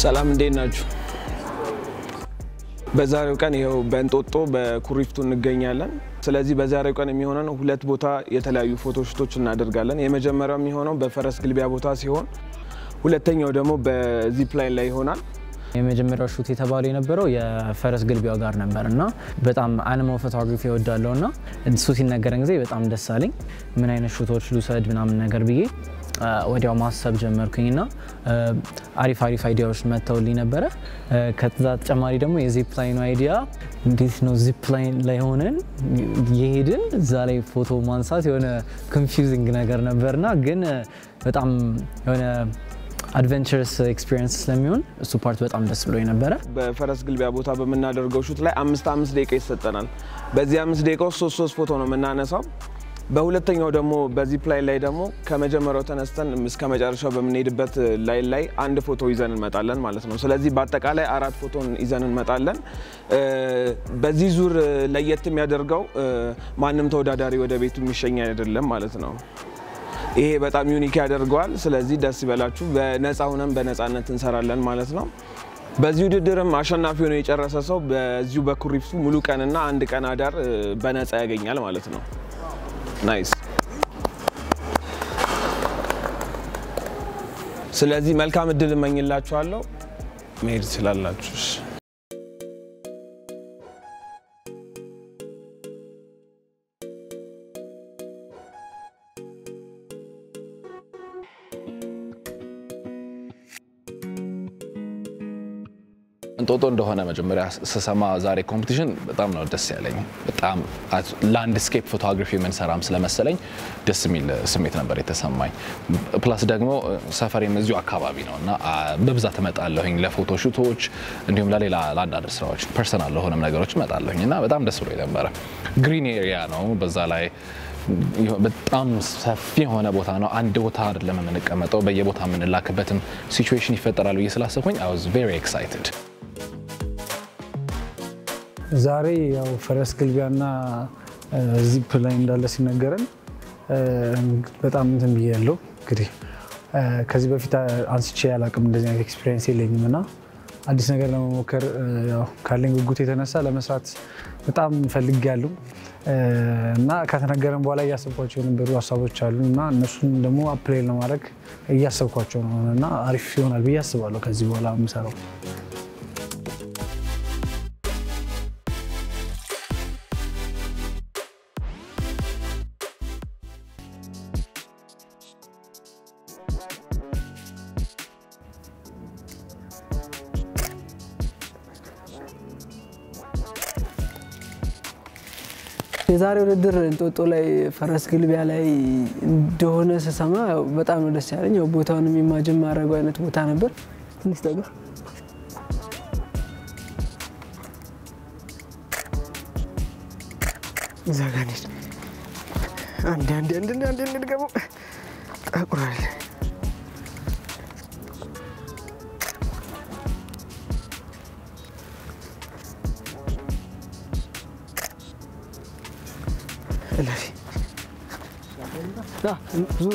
ሰላም እንዴት ናችሁ? በዛሬው ቀን ይኸው በእንጦጦ በኩሪፍቱ እንገኛለን። ስለዚህ በዛሬው ቀን የሚሆነን ሁለት ቦታ የተለያዩ ፎቶሽቶች እናደርጋለን። የመጀመሪያው የሚሆነው በፈረስ ግልቢያ ቦታ ሲሆን ሁለተኛው ደግሞ በዚፕ ላይን ላይ ይሆናል። የመጀመሪያው ሹት የተባለው የነበረው የፈረስ ግልቢያው ጋር ነበር እና በጣም አኒማል ፎቶግራፊ እወዳለሁ እና እሱ ሲነገረን ጊዜ በጣም ደስ አለኝ። ምን አይነት ሹቶች ልውሰድ ምናምን ነገር ብዬ ወዲያው ማሰብ ጀመርኩኝ እና አሪፍ አሪፍ አይዲያዎች መጥተውልኝ ነበረ። ከዛ ተጨማሪ ደግሞ የዚፕ ላይኑ አይዲያ እንዴት ነው ዚፕ ላይን ላይ ሆነን የሄድን እዛ ላይ ፎቶ ማንሳት የሆነ ኮንፊውዚንግ ነገር ነበርና ግን በጣም የሆነ አድቨንቸርስ ኤክስፒሪየንስ ስለሚሆን እሱ ፓርት በጣም ደስ ብሎ ነበረ። በፈረስ ግልቢያ ቦታ በምናደርገው ሹት ላይ አምስት አምስት ደቂቃ ይሰጠናል። በዚህ አምስት ደቂቃ ውስጥ ሶስት ሶስት ፎቶ ነው የምናነሳው። በሁለተኛው ደግሞ በዚፕ ላይን ላይ ደግሞ ከመጀመሪያው ተነስተን እስከ መጨረሻው በምንሄድበት ላይን ላይ አንድ ፎቶ ይዘን እንመጣለን ማለት ነው። ስለዚህ በአጠቃላይ አራት ፎቶን ይዘን እንመጣለን። በዚህ ዙር ለየት የሚያደርገው ማንም ተወዳዳሪ ወደ ቤቱ የሚሸኝ አይደለም ማለት ነው። ይሄ በጣም ዩኒክ ያደርገዋል። ስለዚህ ደስ ይበላችሁ። በነፃ ሁነን በነፃነት እንሰራለን ማለት ነው። በዚህ ውድድርም አሸናፊ ሆኖ የጨረሰ ሰው በዚሁ በኩሪፍቱ ሙሉ ቀንና አንድ ቀን አዳር በነፃ ያገኛል ማለት ነው። ናይስ። ስለዚህ መልካም እድል እመኝላችኋለሁ። መሄድ ትችላላችሁ። እሺ። እንጦጦ እንደሆነ መጀመሪያ ስሰማ ዛሬ ኮምፒቲሽን በጣም ነው ደስ ያለኝ። በጣም ላንድስኬፕ ፎቶግራፊ የምንሰራም ስለመሰለኝ ደስ የሚል ስሜት ነበር የተሰማኝ። ፕላስ ደግሞ ሰፈሬም እዚሁ አካባቢ ነው እና በብዛት እመጣለሁኝ ለፎቶ ሹቶች፣ እንዲሁም ለሌላ ለአንዳንድ ስራዎች ፐርሰናል ለሆነም ነገሮች እመጣለሁኝ እና በጣም ደስ ብሎ ነበረ። ግሪን ኤሪያ ነው በዛ ላይ በጣም ሰፊ የሆነ ቦታ ነው። አንድ ቦታ አይደለም የምንቀመጠው፣ በየቦታ የምንላክበትም ሲቹዌሽን ይፈጠራል ብዬ ስላሰብኩኝ አይ ዋዝ ቬሪ ኤክሳይትድ። ዛሬ ያው ፈረስ ግልቢያና ዚፕ ላይ እንዳለ ሲነገረን በጣም እንትን ብዬ ያለው እንግዲህ ከዚህ በፊት አንስቼ ያላቅም እንደዚህ አይነት ኤክስፒሪየንስ የለኝም እና አዲስ ነገር ለመሞከር ያው ካለኝ ጉጉት የተነሳ ለመስራት በጣም ፈልግ ያለው እና ከተነገረን በኋላ እያሰብኳቸው የነበሩ ሀሳቦች አሉ እና እነሱን ደግሞ አፕላይ ለማድረግ እያሰብኳቸው ነው እና አሪፍ ይሆናል ብዬ አስባለሁ ከዚህ በኋላ የምሰራው። የዛሬ ውድድር እንጦጦ ላይ ፈረስ ግልቢያ ላይ እንደሆነ ስሰማ ያው በጣም ነው ደስ ያለኝ። ያው ቦታውን ኢማጅን ማድረገው አይነት ቦታ ነበር። ትንሽ ነገር እዛ ጋ እንሂድ። አንዴ አንዴ አንዴ አንዴ እንድገመው ጠቁራል። እለፊ ዙሩ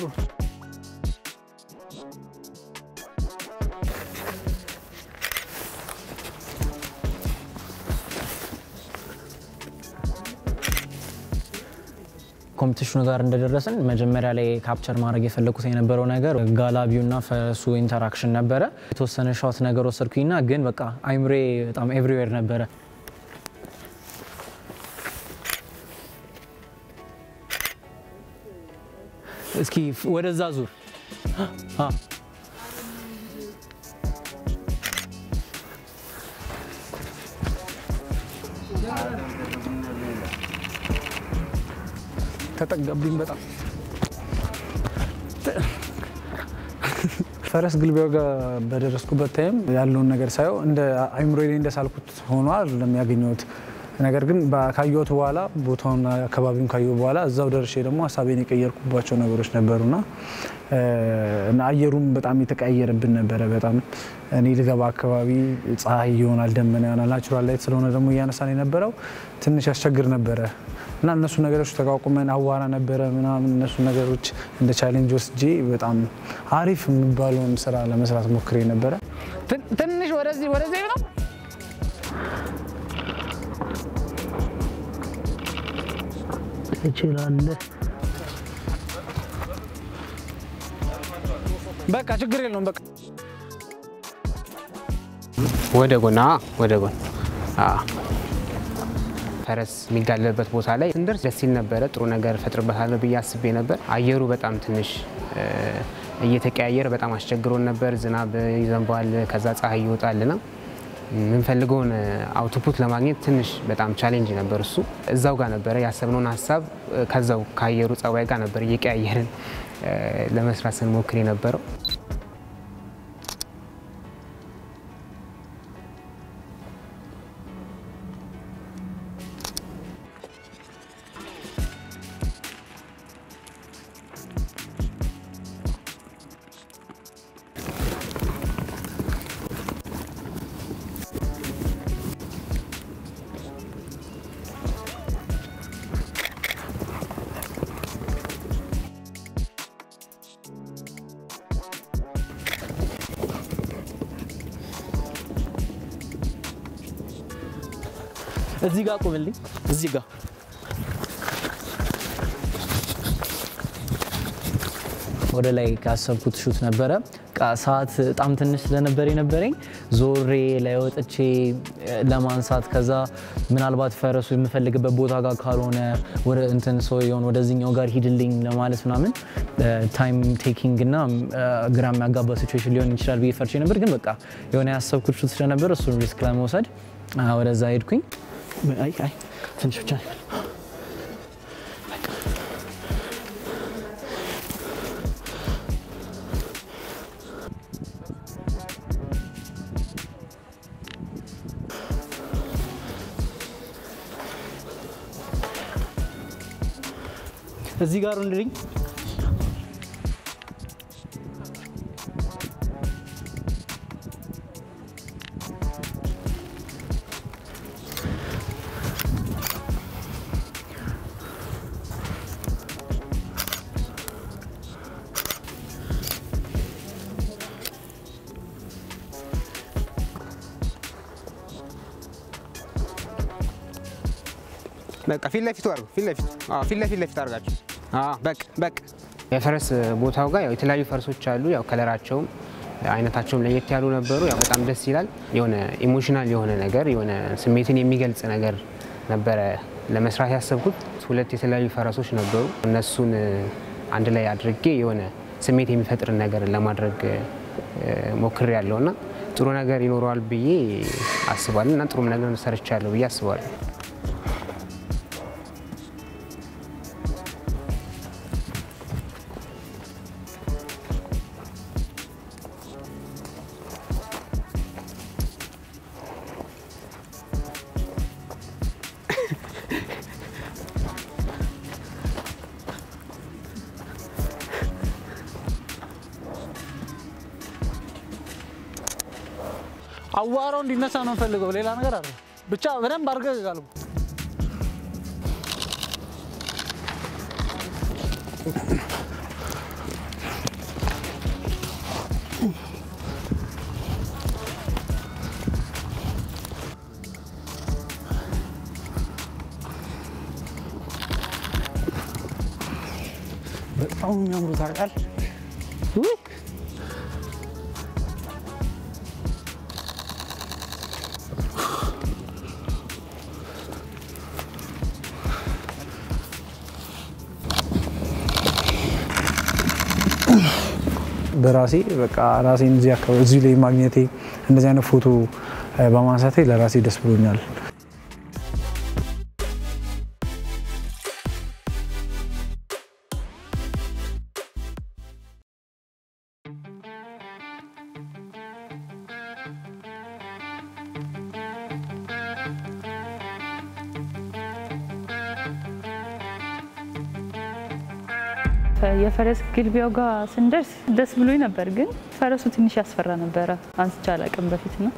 ኮምፒቲሽኑ ጋር እንደደረስን መጀመሪያ ላይ ካፕቸር ማድረግ የፈለኩት የነበረው ነገር ጋላቢውና ፈረሱ ኢንተራክሽን ነበረ። የተወሰነ ሻት ነገር ወሰድኩኝና ግን በቃ አይምሬ በጣም ኤቭሪዌር ነበረ። እስኪ ወደዛ ዙር። ተጠጋብኝ በጣም ፈረስ ግልቢያው ጋር በደረስኩበት ታይም ያለውን ነገር ሳየው እንደ አይምሮ ላይ እንደሳልኩት ሆኖ አይደለም ያገኘሁት። ነገር ግን ካየሁት በኋላ ቦታውን አካባቢውን ካየሁ በኋላ እዛው ደርሼ ደግሞ ሀሳቤን የቀየርኩባቸው ነገሮች ነበሩና እና አየሩም በጣም የተቀያየረብን ነበረ። በጣም እኔ ልገባ አካባቢ ፀሐይ ይሆናል፣ ደመና ይሆናል። ናቹራል ላይት ስለሆነ ደግሞ እያነሳን የነበረው ትንሽ ያስቸግር ነበረ እና እነሱ ነገሮች ተቋቁመን አዋራ ነበረ ምናምን እነሱ ነገሮች እንደ ቻሌንጅ ወስጄ በጣም አሪፍ የሚባለውን ስራ ለመስራት ሞክሬ ነበረ። ትንሽ ወደዚህ ወደዚህ ነው። ትችላለህ። በቃ ችግር የለውም። በቃ ወደ ጎን አዎ፣ ወደ ጎን አዎ። ፈረስ የሚጋለብበት ቦታ ላይ ስንደርስ ደስ ሲል ነበረ። ጥሩ ነገር እፈጥርበታለሁ ብዬ አስቤ ነበር። አየሩ በጣም ትንሽ እ፣ እየተቀያየረ በጣም አስቸግሮን ነበር። ዝናብ ይዘንባል፣ ከዛ ፀሐይ ይወጣልና የምንፈልገውን አውትፑት ለማግኘት ትንሽ በጣም ቻሌንጅ ነበር። እሱ እዛው ጋር ነበረ ያሰብነውን ሀሳብ እ፣ ከዛው ከአየሩ ጸባይ ጋር ነበር እየቀያየርን እ፣ ለመስራት ስንሞክር የነበረው። እዚህ ጋር ቁምልኝ። እዚህ ጋር ወደ ላይ ካሰብኩት ሹት ነበረ። ቃ ሰዓት በጣም ትንሽ ስለነበር የነበረኝ ዞሬ ላይ ወጥቼ ለማንሳት ከዛ ምናልባት ፈረሱ የምፈልግበት ቦታ ጋር ካልሆነ ወደ እንትን ሰውየውን ወደዚህኛው ጋር ሂድልኝ ለማለት ምናምን ታይም ቴኪንግ እና ግራ የሚያጋባ ሲቹዌሽን ሊሆን ይችላል ብዬ ፈርቼ ነበር። ግን በቃ የሆነ ያሰብኩት ሹት ስለነበር እሱን ሪስክ ለመውሰድ ወደዛ ሄድኩኝ። አይ አይ ትንሽ ብቻ ነው። እዚህ ጋር እንድልኝ በቃ ፊት ለፊቱ አድርጉ። ፊት ለፊት አዎ፣ ፊት ለፊት ለፊት አድርጋችሁ አዎ፣ በቃ በቃ። የፈረስ ቦታው ጋር ያው የተለያዩ ፈረሶች አሉ። ያው ከለራቸውም አይነታቸውም ለየት ያሉ ነበሩ። ያው በጣም ደስ ይላል። የሆነ ኢሞሽናል የሆነ ነገር የሆነ ስሜትን የሚገልጽ ነገር ነበረ ለመስራት ያሰብኩት። ሁለት የተለያዩ ፈረሶች ነበሩ። እነሱን አንድ ላይ አድርጌ የሆነ ስሜት የሚፈጥር ነገር ለማድረግ ሞክሬ ያለው እና ጥሩ ነገር ይኖረዋል ብዬ አስባለሁ እና ጥሩም ነገር ሰርቻለሁ ብዬ አስባለሁ። አዋራው እንዲነሳ ነው የምፈልገው። ሌላ ነገር አለ ብቻ በደንብ አድርገህ ጋልቡ። በጣም የሚያምሩ ታውቃል። በራሴ በቃ ራሴን እዚህ አካባቢ እዚሁ ላይ ማግኘቴ እንደዚህ አይነት ፎቶ በማንሳቴ ለራሴ ደስ ብሎኛል። የፈረስ ግልቢያው ጋር ስንደርስ ደስ ብሎኝ ነበር፣ ግን ፈረሱ ትንሽ ያስፈራ ነበረ። አንስቼ አላውቅም በፊት ነው።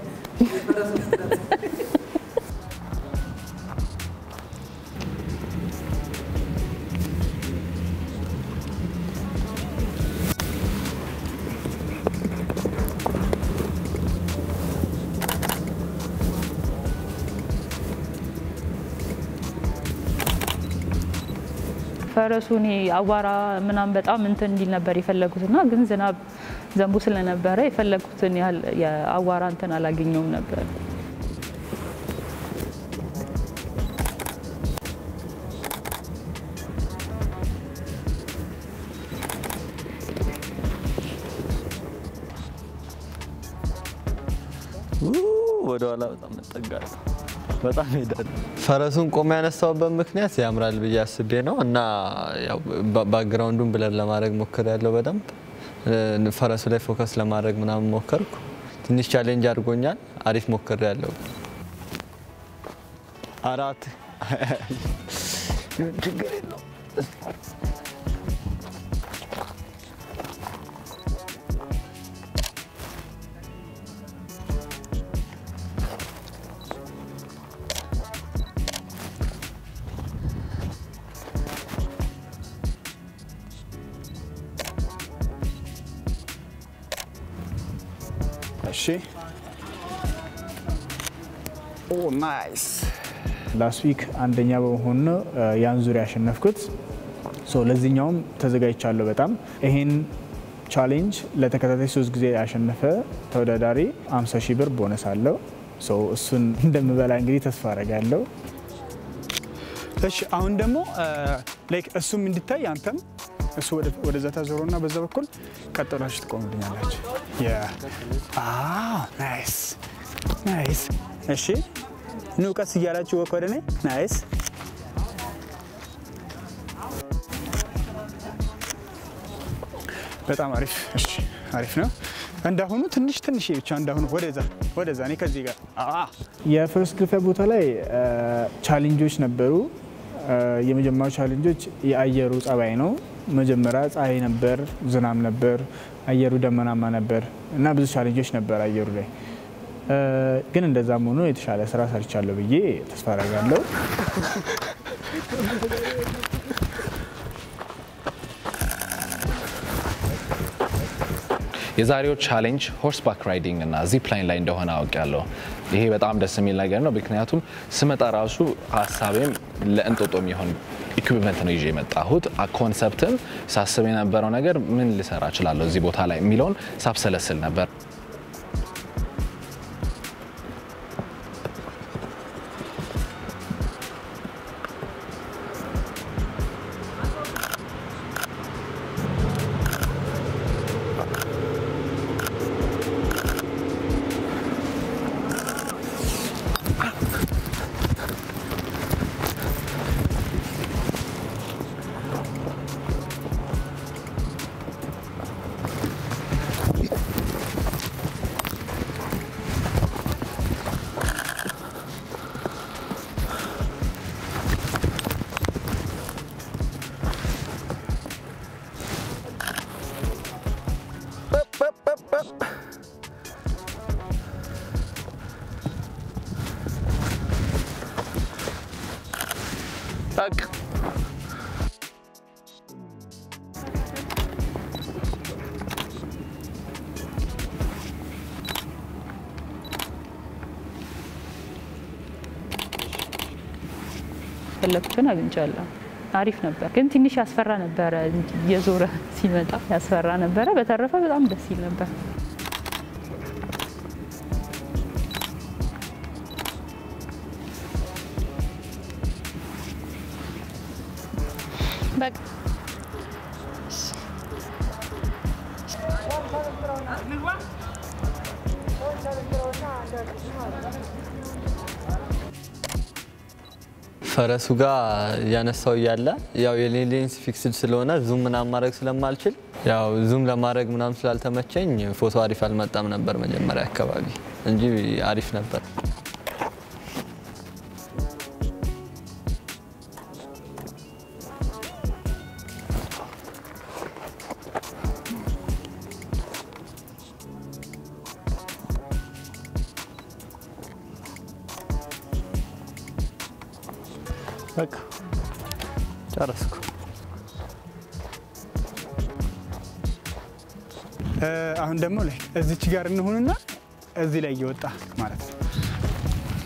ፈረሱ እኔ አቧራ ምናምን በጣም እንትን እንዲል ነበር የፈለጉትና ግን ዝናብ ዘንቦ ስለነበረ የፈለጉትን ያህል የአቧራ እንትን አላገኘውም ነበር። ወደ ኋላ በጣም እጠጋለሁ። በጣም ሄዳለሁ። ፈረሱን ቆም ያነሳውበት ምክንያት ያምራል ብዬ አስቤ ነው እና ያው ባ- ባክግራውንዱን ብለን ለማድረግ ሞክር ያለው በደንብ እ፣ ፈረሱ ላይ ፎከስ ለማድረግ ምናምን ሞከርኩ። ትንሽ ቻሌንጅ አድርጎኛል። አሪፍ ሞክር ያለው አራት ችግር የለው እሺ ኦ ናይስ ላስት ዊክ አንደኛ በመሆን ነው ያን ዙሪያ ያሸነፍኩት። ሶ ለዚህኛውም ተዘጋጅቻለሁ በጣም ይሄን ቻሌንጅ ለተከታታይ ሶስት ጊዜ ያሸነፈ ተወዳዳሪ 50 ሺህ ብር ቦነስ አለው። ሶ እሱን እንደምበላ እንግዲህ ተስፋ አረጋለሁ። እሺ አሁን ደግሞ ላይክ እሱም እንዲታይ አንተም እሱ ወደዛ ታዞረና በዛ በኩል ቀጠላችሁ ትቆምልኛላችሁ። ናይስ ናይስ። እሺ ኑ ቀስ እያላችሁ ወክ ወደ እኔ ናይስ። በጣም አሪፍ። እሺ አሪፍ ነው። እንዳሁኑ ትንሽ ትንሽ ብቻ እንዳሁኑ ወደዛ ወደዛ። እኔ ከዚህ ጋር የፈርስት ግልፊያ ቦታ ላይ ቻሌንጆች ነበሩ። የመጀመሪያው ቻሌንጆች የአየሩ ጸባይ ነው። መጀመሪያ ፀሐይ ነበር፣ ዝናብ ነበር፣ አየሩ ደመናማ ነበር እና ብዙ ቻሌንጆች ነበር አየሩ ላይ። ግን እንደዛም ሆኖ የተሻለ ስራ ሰርቻለሁ ብዬ ተስፋ አደርጋለሁ። የዛሬው ቻሌንጅ ሆርስ ባክ ራይዲንግ እና ዚፕ ላይን ላይ እንደሆነ አውቄያለሁ። ይሄ በጣም ደስ የሚል ነገር ነው። ምክንያቱም ስመጣ ራሱ ሀሳቤም ለእንጦጦ የሚሆን ኢኩዊፕመንት ነው ይዤ የመጣሁት። ኮንሰፕትም ሳስብ የነበረው ነገር ምን ልሰራ እችላለሁ እዚህ ቦታ ላይ የሚለውን ሳብሰለስል ነበር። ፈለኩትን አግኝቻለሁ። አሪፍ ነበር፣ ግን ትንሽ ያስፈራ ነበረ። የዞረ ሲመጣ ያስፈራ ነበረ። በተረፈ በጣም ደስ ይል ነበር። በቃ ፈረሱ ጋር ያነሳው እያለ ያው የኔ ሌንስ ፊክስድ ስለሆነ ዙም ምናምን ማድረግ ስለማልችል ያው ዙም ለማድረግ ምናምን ስላልተመቸኝ ፎቶ አሪፍ አልመጣም ነበር መጀመሪያ አካባቢ እንጂ አሪፍ ነበር። በቃ ጨረስኩ። አሁን ደግሞ ላይ እዚች ጋር እንሁንና እዚህ ላይ እየወጣ ማለት ነው።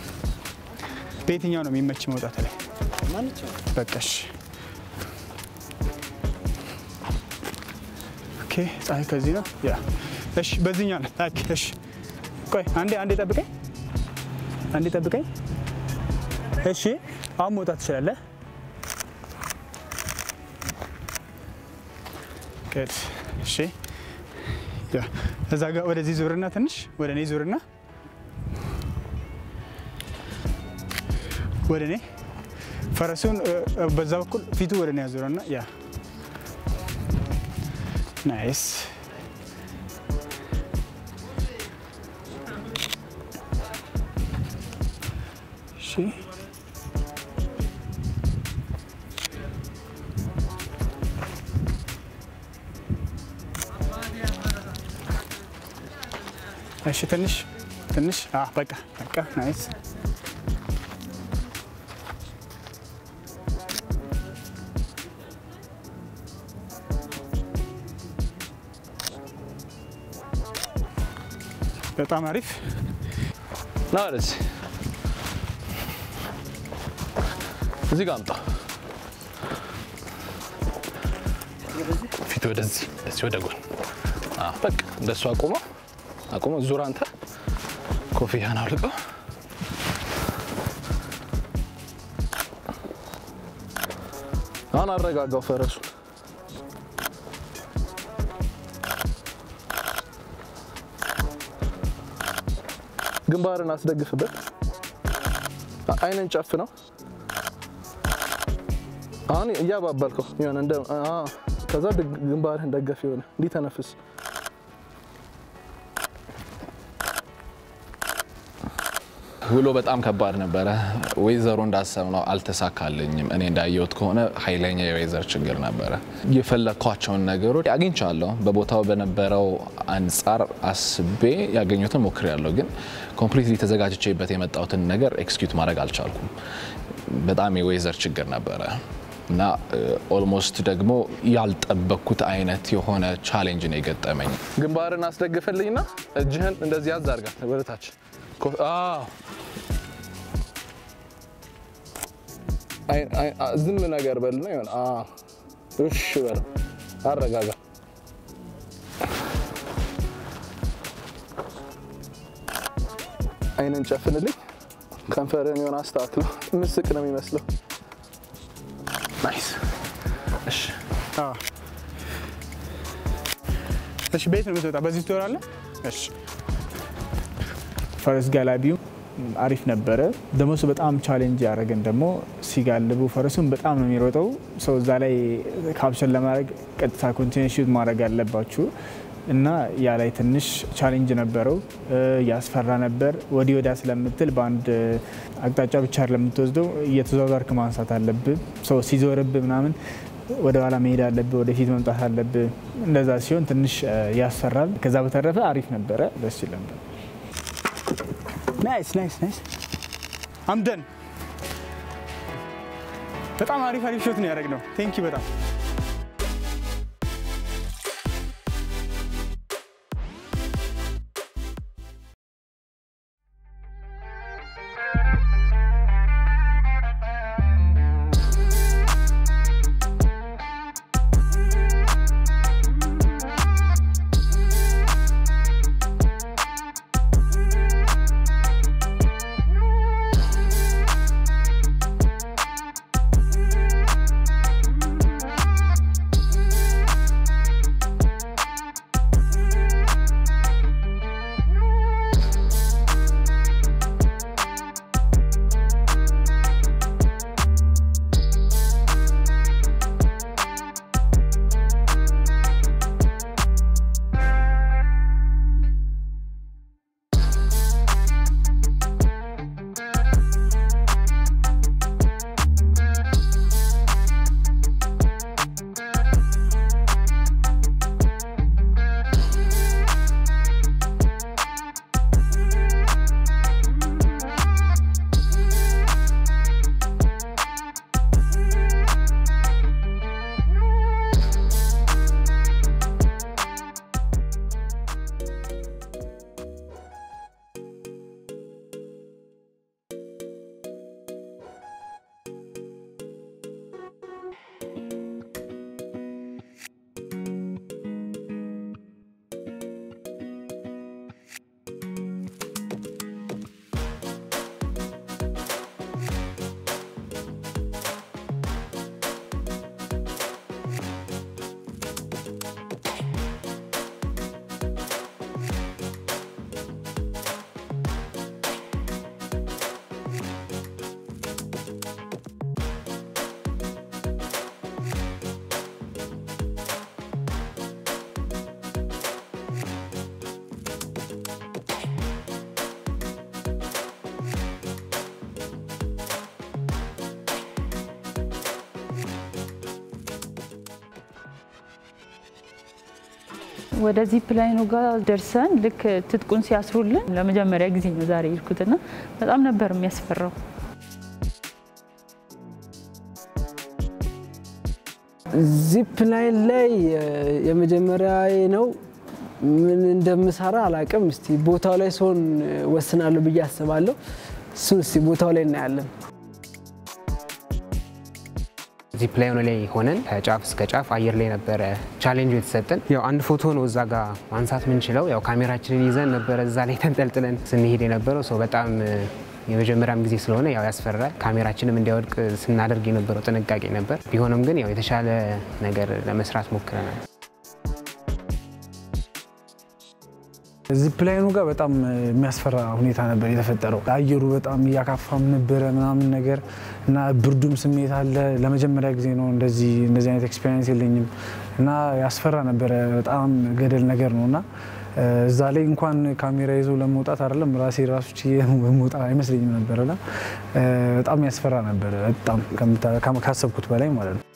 በየትኛው ነው የሚመች መውጣት ላይ? በቃ እሺ። ኦኬ ፀሐይ ከዚህ ነው። ያ እሺ፣ በዚህኛው ነው። ኦኬ እሺ፣ ቆይ አንዴ አንዴ ጠብቀኝ፣ አንዴ ጠብቀኝ። እሺ፣ አሁን መውጣት ትችላለህ። ግድ እሺ፣ ያ እዛ ጋር ወደዚህ ዙርና ትንሽ ወደ እኔ ዙርና ወደ እኔ ፈረሱን እ፣ እ፣ በዛ በኩል ፊቱ ወደ እኔ ያዙረና ያ ናይስ እሺ እሺ ትንሽ ትንሽ አዎ በቃ በቃ ናይስ በጣም አሪፍ ና ወደዚህ እዚህ ጋር አምጣ። ፊት ወደዚህ እንደዚህ ወደ ጎን አዎ፣ በቃ እንደሱ አቁመው አቁመው። ዙር አንተ ኮፍያን አውልቀው። አሁን አረጋጋው ፈረሱን። ግንባርን አስደግፍበት። አ- አይንን ጨፍ ነው። አሁን እያባበልከው የሆነ እንደ አ፣ ከዛ ድግ- ግንባርህን ደገፍ የሆነ እንዲህ ተነፍስ። ውሎ በጣም ከባድ ነበረ። ወይዘሮ እንዳሰብነው አልተሳካልኝም። እኔ እንዳየሁት ከሆነ ኃይለኛ የወይዘር ችግር ነበረ። የፈለግኳቸውን ነገሮች አግኝቻለሁ። በቦታው በነበረው አንጻር አስቤ ያገኙትን ሞክሬያለሁ። ግን ኮምፕሊትሊ ተዘጋጅቼበት የመጣሁትን ነገር ኤክስኪዩት ማድረግ አልቻልኩም። በጣም የወይዘር ችግር ነበረ እና ኦልሞስት ደግሞ ያልጠበቅኩት አይነት የሆነ ቻሌንጅ ነው የገጠመኝ። ግንባርን አስደግፈልኝና እጅህን እንደዚህ ያዝ አድርጋት ወደታች ኮ- አዎ። አይ- አይ- አ- ዝም ነገር በልና ይሆን እሺ በል አረጋጋ። አይንን ጨፍንልኝ። ከንፈርን የሆነ አስተካክለው። ምስቅ ነው የሚመስለው። ናይስ። እሺ አዎ። እሺ ቤት ነው የምትወጣ? በዚህ ትወራለህ? እሺ ፈረስ ጋላቢው አሪፍ ነበረ። ደግሞ እሱ በጣም ቻሌንጅ ያደረገን ደግሞ ሲጋልቡ ፈረሱን በጣም ነው የሚሮጠው። ሰው እዛ ላይ ካፕሽን ለማድረግ ቀጥታ ኮንቲኒው ሹት ማድረግ አለባችሁ እና ያ ላይ ትንሽ ቻሌንጅ ነበረው። ያስፈራ ነበር። ወዲህ ወዲያ ስለምትል በአንድ አቅጣጫ ብቻ ለምትወስደው እየተዟዟርክ ማንሳት አለብህ። ሰው ሲዞርብ ምናምን ወደ ኋላ መሄድ አለብህ፣ ወደፊት መምጣት አለብህ። እንደዛ ሲሆን ትንሽ ያስፈራል። ከዛ በተረፈ አሪፍ ነበረ፣ ደስ ይል ነበር። ናይስ ናይስ ናይስ አምደን በጣም አሪፍ አሪፍ ሾት ነው ያደረግነው። ቴንኪ በጣም ወደ ዚፕ ላይኑ ጋር ደርሰን ልክ ትጥቁን ሲያስሩልን ለመጀመሪያ ጊዜ ነው ዛሬ የሄድኩትና በጣም ነበር የሚያስፈራው። ዚፕ ላይን ላይ የመጀመሪያ ነው። ምን እንደምሰራ አላቅም። እስቲ ቦታው ላይ ሲሆን ወስናለሁ ብዬ አስባለሁ። እሱን እስቲ ቦታው ላይ እናያለን። ዚፕ ላይኑ ላይ ሆነን ከጫፍ እስከ ጫፍ አየር ላይ ነበረ ቻሌንጁ የተሰጠን። ያው አንድ ፎቶ ነው እዛ ጋር ማንሳት ምንችለው። ያው ካሜራችንን ይዘን ነበረ እዛ ላይ ተንጠልጥለን ስንሄድ የነበረው ሰው በጣም የመጀመሪያም ጊዜ ስለሆነ ያው ያስፈራል። ካሜራችንም እንዲያወድቅ ስናደርግ የነበረው ጥንቃቄ ነበር። ቢሆንም ግን ያው የተሻለ ነገር ለመስራት ሞክረናል። ዚፕ ላይኑ ጋር በጣም የሚያስፈራ ሁኔታ ነበር የተፈጠረው። አየሩ በጣም እያካፋም ነበረ ምናምን ነገር እና ብርዱም ስሜት አለ። ለመጀመሪያ ጊዜ ነው እንደዚህ እንደዚህ አይነት ኤክስፔሪንስ የለኝም እና ያስፈራ ነበረ። በጣም ገደል ነገር ነው እና እዛ ላይ እንኳን ካሜራ ይዞ ለመውጣት አይደለም ራሴ ራሱ ችዬ መውጣት አይመስለኝም ነበረና በጣም ያስፈራ ነበረ። በጣም ካሰብኩት በላይ ማለት ነው።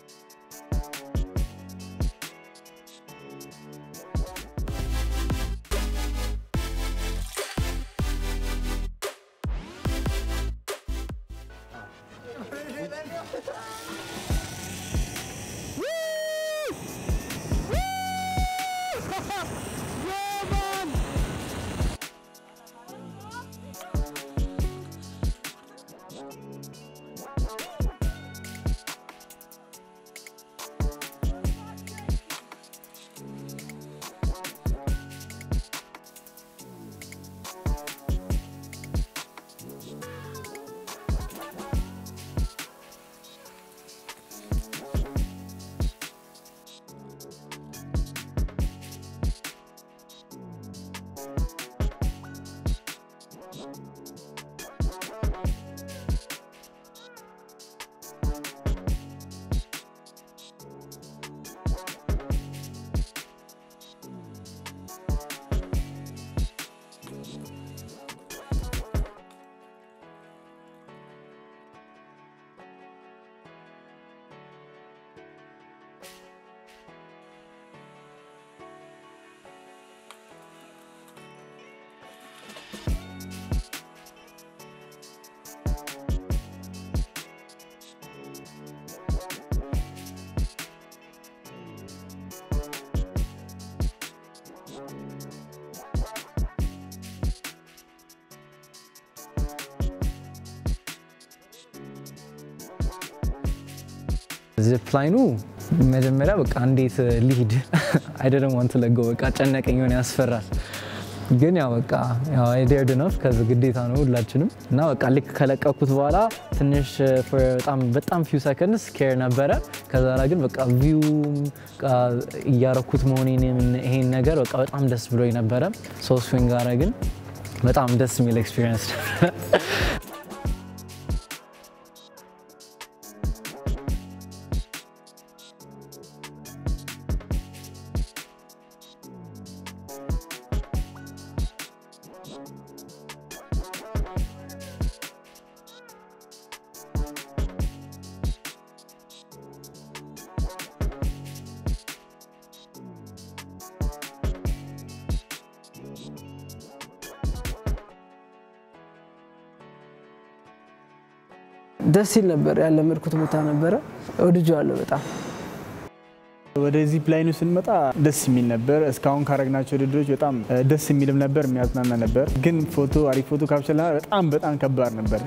ዚፕ ላይኑ መጀመሪያ በቃ እንዴት ሊሂድ አይደለም ዋንት ለገው በቃ ጨነቀኝ፣ ሆነ ያስፈራል። ግን ያው በቃ ያው አይዲያድ ነው ከዚ ግዴታ ነው ሁላችንም እና በቃ ልክ ከለቀኩት በኋላ ትንሽ በጣም በጣም ፊው ሰከንድስ ኬር ነበረ። ከዛ በኋላ ግን በቃ ቪው እያረኩት መሆኔን ይሄን ነገር በቃ በጣም ደስ ብሎኝ ነበረ። ሶስት ስዊንግ ጋር ግን በጣም ደስ የሚል ኤክስፒሪየንስ ነበረ። ደስ ይል ነበር። ያለመድኩት ቦታ ነበረ። ወድጄዋለሁ በጣም። ወደ ዚፕ ላይኑ ስንመጣ ደስ የሚል ነበር። እስካሁን ካረግናቸው ውድድሮች በጣም ደስ የሚልም ነበር፣ የሚያዝናና ነበር። ግን ፎቶ አሪፍ ፎቶ ካፕቸር በጣም በጣም ከባድ ነበር።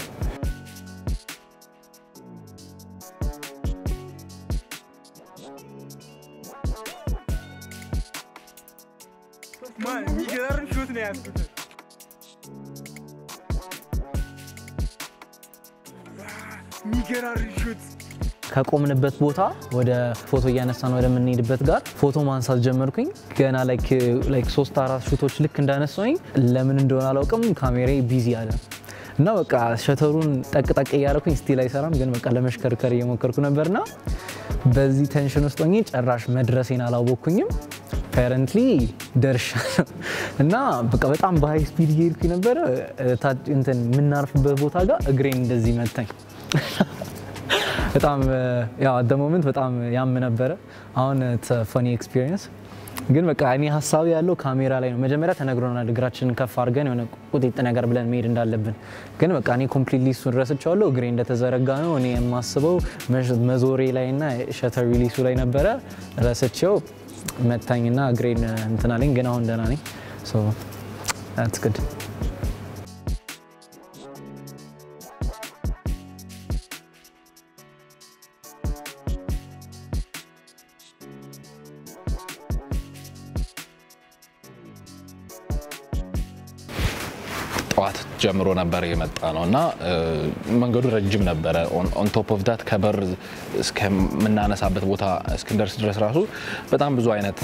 የሚገርም ሹት ነው ያዝኩት። የሚገራርም ሹት ከቆምንበት ቦታ ወደ ፎቶ እያነሳን ወደምንሄድበት ጋር ፎቶ ማንሳት ጀመርኩኝ። ገና ላይክ ሶስት አራት ሹቶች ልክ እንዳነሳኝ ለምን እንደሆነ አላውቅም ካሜራ ቢዚ አለ እና በቃ ሸተሩን ጠቅጠቅ እያደረኩኝ ስቲል አይሰራም፣ ግን በቃ ለመሽከርከር እየሞከርኩ ነበርና በዚህ ቴንሽን ውስጥ ሆኜ ጨራሽ መድረሴን አላወቅኩኝም። ፓረንትሊ ደርሻለሁ እና በቃ በጣም በሀይ ስፒድ እየሄድኩኝ ነበረ። እንትን የምናርፍበት ቦታ ጋር እግሬን እንደዚህ መታኝ። በጣም ያው አደ ሞመንት በጣም ያም ነበረ። አሁን ፈኒ ኤክስፒሪየንስ ግን በቃ እኔ ሀሳቢ ያለው ካሜራ ላይ ነው። መጀመሪያ ተነግሮናል እግራችንን ከፍ አድርገን የሆነ ቁጢጥ ነገር ብለን መሄድ እንዳለብን። ግን በቃ እኔ ኮምፕሊትሊ እሱን ረስቼዋለሁ። እግሬ እንደተዘረጋ ነው እኔ የማስበው መዞሬ ላይ እና ሸተር ሪሊሱ ላይ ነበረ። ረስቼው መታኝና እግሬን እንትን አለኝ። ግን አሁን ደህና ነኝ። ስ ግድ ጠዋት ጀምሮ ነበር የመጣ ነው እና መንገዱ ረጅም ነበረ። ኦን ቶፕ ኦፍ ዳት ከበር እስከምናነሳበት ቦታ እስክንደርስ ድረስ ራሱ በጣም ብዙ አይነት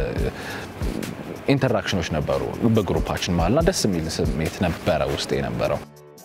ኢንተራክሽኖች ነበሩ በግሩፓችን መሀልና ደስ የሚል ስሜት ነበረ ውስጥ የነበረው።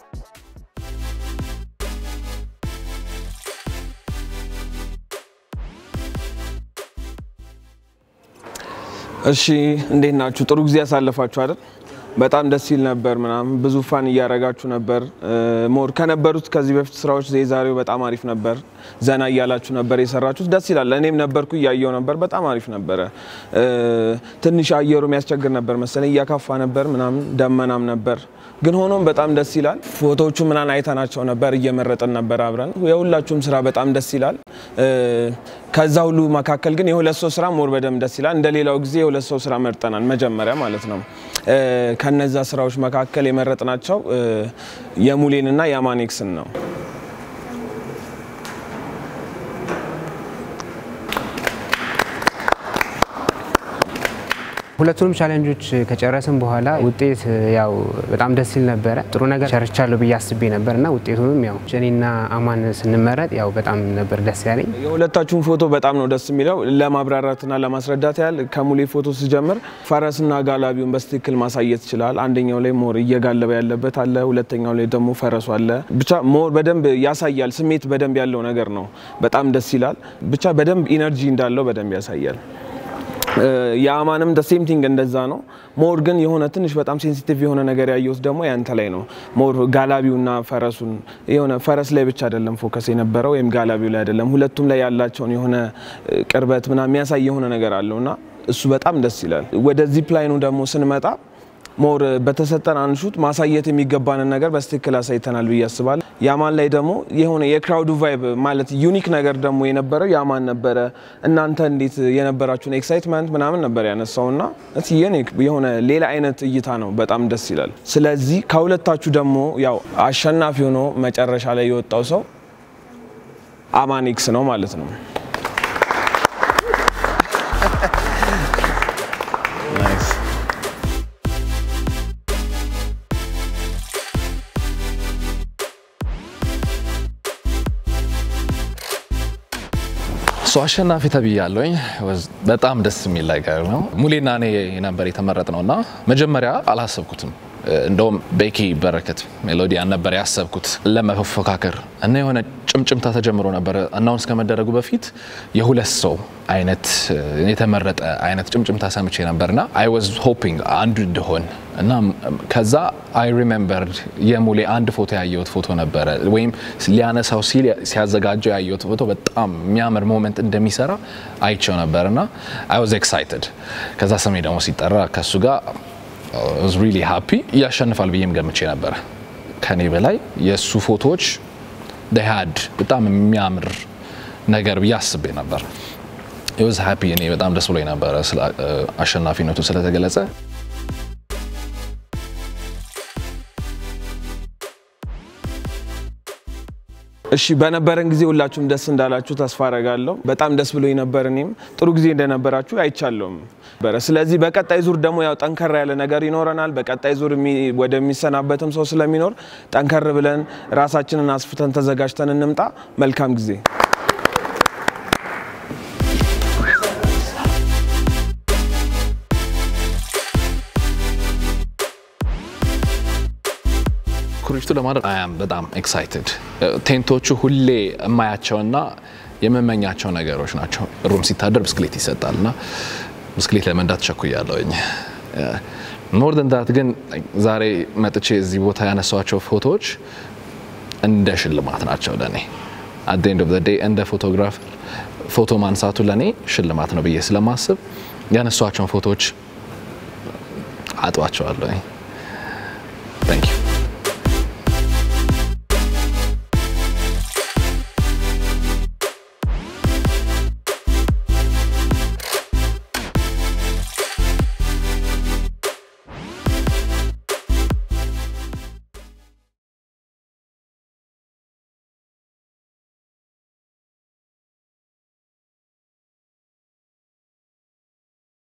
እሺ እንዴት ናችሁ? ጥሩ ጊዜ ያሳለፋችሁ አይደል? በጣም ደስ ይል ነበር ምናምን ብዙ ፋን እያረጋችሁ ነበር። ሞር ከነበሩት ከዚህ በፊት ስራዎች የዛሬው በጣም አሪፍ ነበር። ዘና እያላችሁ ነበር የሰራችሁት፣ ደስ ይላል። እኔም ነበርኩ እያየው ነበር። በጣም አሪፍ ነበረ። ትንሽ አየሩ የሚያስቸግር ነበር መሰለኝ፣ እያካፋ ነበር ምናምን፣ ደመናም ነበር ግን ሆኖም በጣም ደስ ይላል። ፎቶዎቹ ምናምን አይተናቸው ነበር፣ እየመረጥን ነበር አብረን። የሁላችሁም ስራ በጣም ደስ ይላል። ከዛ ሁሉ መካከል ግን የሁለት ሰው ስራ ሞር በደንብ ደስ ይላል። እንደ ሌላው ጊዜ የሁለት ሰው ስራ መርጠናል መጀመሪያ ማለት ነው። ከነዛ ስራዎች መካከል የመረጥናቸው የሙሌንና የአማኔክስን ነው። ሁለቱንም ቻሌንጆች ከጨረስን በኋላ ውጤት ያው በጣም ደስ ይል ነበረ። ጥሩ ነገር ሰርቻለሁ ብዬ አስቤ ነበር እና ውጤቱንም ያው እኔና አማን ስንመረጥ ያው በጣም ነበር ደስ ያለኝ። የሁለታችሁን ፎቶ በጣም ነው ደስ የሚለው። ለማብራራትና ለማስረዳት ያህል ከሙሌ ፎቶ ስጀምር ፈረስና ጋላቢውን በስትክክል ማሳየት ይችላል። አንደኛው ላይ ሞር እየጋለበ ያለበት አለ፣ ሁለተኛው ላይ ደግሞ ፈረሱ አለ። ብቻ ሞር በደንብ ያሳያል። ስሜት በደንብ ያለው ነገር ነው። በጣም ደስ ይላል። ብቻ በደንብ ኢነርጂ እንዳለው በደንብ ያሳያል። የአማንም ሴም ቲንግ እንደዛ ነው። ሞር ግን የሆነ ትንሽ በጣም ሴንሲቲቭ የሆነ ነገር ያየሁት ደግሞ ያንተ ላይ ነው። ሞር ጋላቢውና ፈረሱን የሆነ ፈረስ ላይ ብቻ አይደለም ፎከስ የነበረው ወይም ጋላቢው ላይ አይደለም፣ ሁለቱም ላይ ያላቸውን የሆነ ቅርበት ምናምን የሚያሳይ የሆነ ነገር አለው እና እሱ በጣም ደስ ይላል። ወደ ዚፕ ላይኑ ደግሞ ስንመጣ ሞር በተሰጠን አንሹት ማሳየት የሚገባንን ነገር በስትክክል አሳይተናል ብዬ አስባለሁ። ያማን ላይ ደግሞ የሆነ የክራውዱ ቫይብ ማለት ዩኒክ ነገር ደግሞ የነበረው ያማን ነበረ። እናንተ እንዴት የነበራችሁን ኤክሳይትመንት ምናምን ነበር ያነሳው እና ዩኒክ የሆነ ሌላ አይነት እይታ ነው። በጣም ደስ ይላል። ስለዚህ ከሁለታችሁ ደግሞ ያው አሸናፊ ሆኖ መጨረሻ ላይ የወጣው ሰው አማኒክስ ነው ማለት ነው። ሶ አሸናፊ ተብያለሁኝ። በጣም ደስ የሚል ነገር ነው። ሙሌና እኔ ነበር የተመረጥ ነው እና መጀመሪያ አላሰብኩትም። እንደውም ቤኪ በረከት ሜሎዲያን ነበር ያሰብኩት ለመፎካከር እና የሆነ ጭምጭምታ ተጀምሮ ነበር አናውንስ ከመደረጉ በፊት የሁለት ሰው አይነት የተመረጠ አይነት ጭምጭምታ ሰምቼ ነበርና አይ ዋዝ ሆፒንግ አንዱ እንደሆን እና ከዛ አይ ሪሜምበርድ የሙሌ አንድ ፎቶ ያየሁት ፎቶ ነበረ ወይም ሊያነሳው ሲል ሲያዘጋጀው ያየሁት ፎቶ በጣም የሚያምር ሞመንት እንደሚሰራ አይቸው ነበር እና አይ ዋዝ ኤክሳይትድ። ከዛ ስሜ ደግሞ ሲጠራ ከሱ ጋር ዋዝ ሪሊ ሃፒ ያሸንፋል ብዬም ገምቼ ነበረ። ከኔ በላይ የእሱ ፎቶዎች ደሃድ በጣም የሚያምር ነገር ብዬ አስቤ ነበር። ዋዝ ሃፒ እኔ በጣም ደስ ብሎኝ ነበረ አሸናፊነቱ ስለተገለጸ። እሺ በነበረን ጊዜ ሁላችሁም ደስ እንዳላችሁ ተስፋ አረጋለሁ። በጣም ደስ ብሎኝ ነበር። እኔም ጥሩ ጊዜ እንደነበራችሁ አይቻለሁም። ስለዚህ በቀጣይ ዙር ደግሞ ያው ጠንከር ያለ ነገር ይኖረናል። በቀጣይ ዙር ወደሚሰናበትም ሰው ስለሚኖር ጠንከር ብለን ራሳችንን አስፍተን ተዘጋጅተን እንምጣ። መልካም ጊዜ ኩሪፍቱ ለማድረግ አያም በጣም ኤክሳይትድ። ቴንቶቹ ሁሌ የማያቸውና የምመኛቸው ነገሮች ናቸው። ሩም ሲታደር ብስክሌት ይሰጣል እና ብስክሌት ለመንዳት ቸኩያለሁኝ። ሞር ደን ዳት ግን ዛሬ መጥቼ እዚህ ቦታ ያነሷቸው ፎቶዎች እንደ ሽልማት ናቸው ለእኔ። አት ኤንድ ኦፍ ዘ ዴይ እንደ ፎቶግራፈር ፎቶ ማንሳቱ ለእኔ ሽልማት ነው ብዬ ስለማስብ ያነሷቸውን ፎቶዎች አጥባቸዋለሁ። ታንክ ዩ